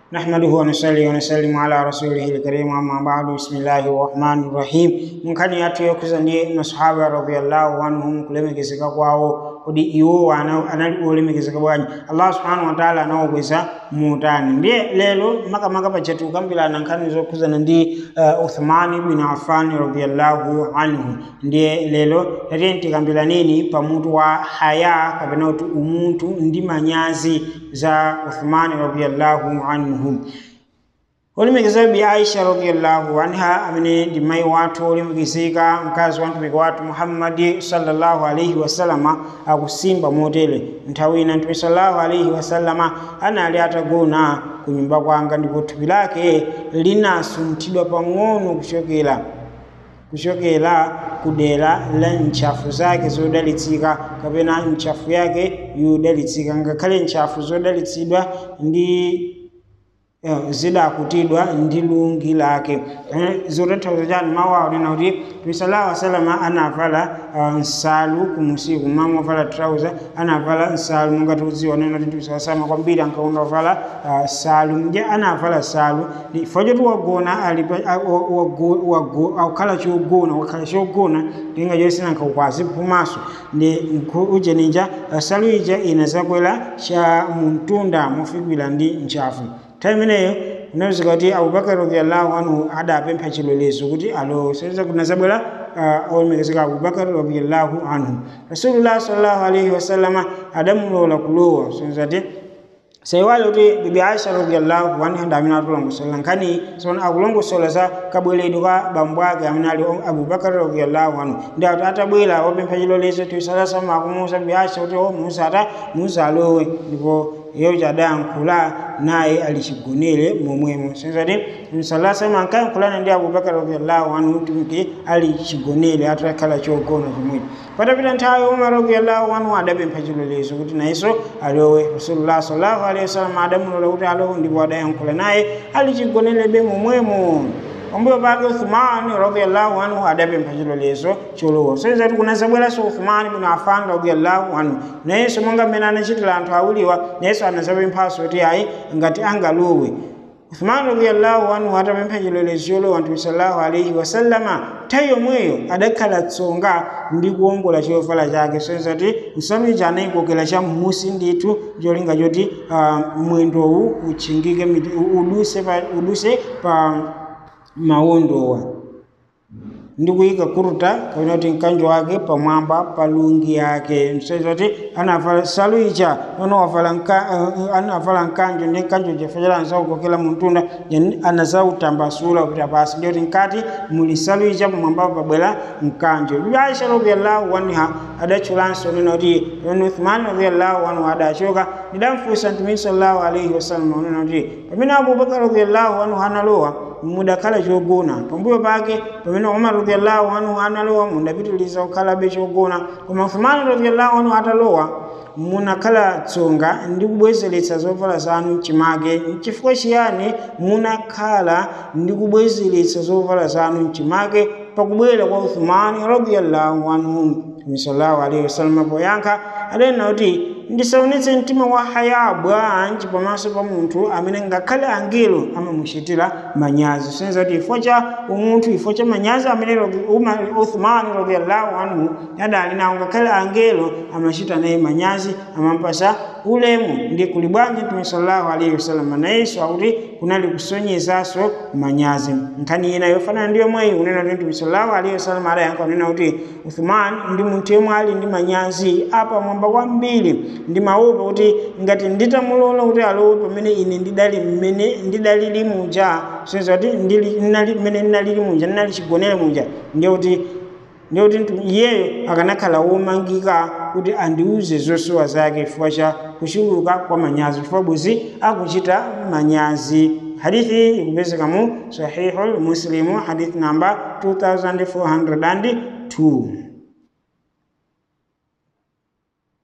نحمده ونصلي ونسلم على رسوله الكريم أما بعد بسم الله الرحمن الرحيم من كان ياتي يكزني masahaba radhiyallahu anhum kulemekezeka kwawo kodi iwo anali olemekezeka bwanji allah subhanahu wa ta'ala anawabweza mutani ndiye lero makamaka pachati kukambirana nkhani zokhuzana ndi uh, uthmani bin affan radhiyallahu anhu ndiye lero tatiye tikambiraneni pamutu wa haya kapena kuti umunthu ndi manyazi za uthmani radhiyallahu anhu olemekezeka bi aisha radhiyallahu anha amene ndi mayi wathu olemekezeka mkazi wa mtumiki wathu muhammadi sallallahu alaihi wasallama akusimba motere nthawi ina mtumiki sallallahu alaihi wasallama anali atagona ku nyumba kwanga ndipo thupi lake linasunthidwa pang'ono kuchokera kuchokera kudera la ntchafu zake zodalitsika kapena ntchafu yake yodalitsika ngakhale ntchafu zodalitsidwa ndi zidakutidwa ndi lungi lake zotanthauza chani mawu awo nena kuti mtume sallallahu wasalama anavala nsalu kumusiku mama wavala trouser anavala nsalu mungati kudziwa nena kuti mtume sallallahu kwambiri ankaona wavala salu nje anavala salu chifukwa choti wagona ali wakhala chogona wakhala chogona tinga chosina nkakukwazi phumaso ndi uje ninja salu ija inazakwera cha mumtunda mofikwira ndi ntchafu nthawi imeneyo kunawuzika kuti abubakar radiallahu anhu adapempha chilolezo kuti alo seza kunazabwera olemekezeka abubakar radiallahu anhu rasulullah sallallahu alaihi wasallama adamulola kulowa senzati saiwale kuti bibi aisha radiallahu anha ndi amene atulongosola nkhani sona akulongosola za kabweredwe ka bambo ake amene ali abubakar radiallahu anhu ndi ati atabwera wapempha chilolezo tisalasama akumuuza bibi aisha kuti o musa ata musa alowe ndipo iyo chadayankhula naye alichigonere momwemo senzati msalasama ankayankhulana ndi abubakar radiallahu anhu kuti alichigonere atakhala chogona chomwecho patapita nthawi umar radiallahu anhu adapempha chilolezo kuti nayenso alowe rasulullah sallallahu alaihi wasallam adamulola kuti alowe ndipo adayankhula naye alichigonerebe momwemo pambuyo pake uthmani radiallahu anhu adapempha chilolezo cholowa senzati kunazabweranso uthmani bin affan radiallahu anhu nayenso monga mmene anachitira anthu awiriwa nayenso anazapemphanso kuti ayi ngati angalowe uthmani radiallahu anhu atapempha chilolezo cholowa mtume sallallahu alaihi wasallama nthawi yomweyo adakhala tsonga ndi kuwongola chovala chake senzati nsalu ija anayikokera cha mmusi ndithu cholinga choti uh, mwendowu uchingike uduse pa, uduse pa mawondowa ndi kuyika kuruta kapena kuti mkanjo wake pamwamba pa lungi yake msaiza kuti anavala salu icha pano wavala anavala mkanjo ndi mkanjo chifukwa chake anazakukokera muntunda anazautambasula kupita pasi ndi kuti mkati muli salu icha pamwamba pabwera mkanjo bibi aisha radiallahu anha adatchulanso nena kuti pamene uthmani radiallahu anhu adachoka ndidamfunsa mtumiki sallallahu alaihi wasallam unena kuti pamene abubakar radiallahu anhu analowa mudakhala chogona pambuyo pake pamene umar radiallahu anhu analowa mudapitiliza kukhalabe chogona koma uthmani radiallahu anhu atalowa munakhala tsonga ndi kubwezeretsa zovala zanu mchimake chifukwa chiyani munakhala ndi kubwezeretsa zovala zanu mchimake pakubwera kwa uthmani radiallahu anhu sallallahu alaihi wasallam poyankha adanena kuti ndisaonetse mtima wa haya bwanji pamaso pa munthu amene ngakhale angelo amamuchitira manyazi senza kuti ifo cha umunthu ifo cha manyazi amene uthmani radiallahu anhu adali nawo ngakhale angelo amachita naye manyazi amampasa ulemu ndi kuli bwanji mtume sallallahu alaihi wasallam nayenso akuti kunali kusonyezanso manyazi nkhani ina yofanana ndi yomweyi unena kuti mtume sallallahu alaihi wasallam adayankha kunena kuti uthmani ndi munthu yemwe ali ndi manyazi apa mwamba kwambiri ndi maopa kuti ngati nditamulola kuti alowe pamene ine ndidali mmene ndidalili muja senza kuti mmene ndinalili muja ndinali chigonere muja ndiye kuti ndiye kuti iyeyo akanakhala womangika kuti andiuze zosowa zake chifukwa cha kuchuluka kwa manyazi chifukwa bwezi akuchita manyazi hadithi ikupezeka mu sahihul muslimu hadith namba 2402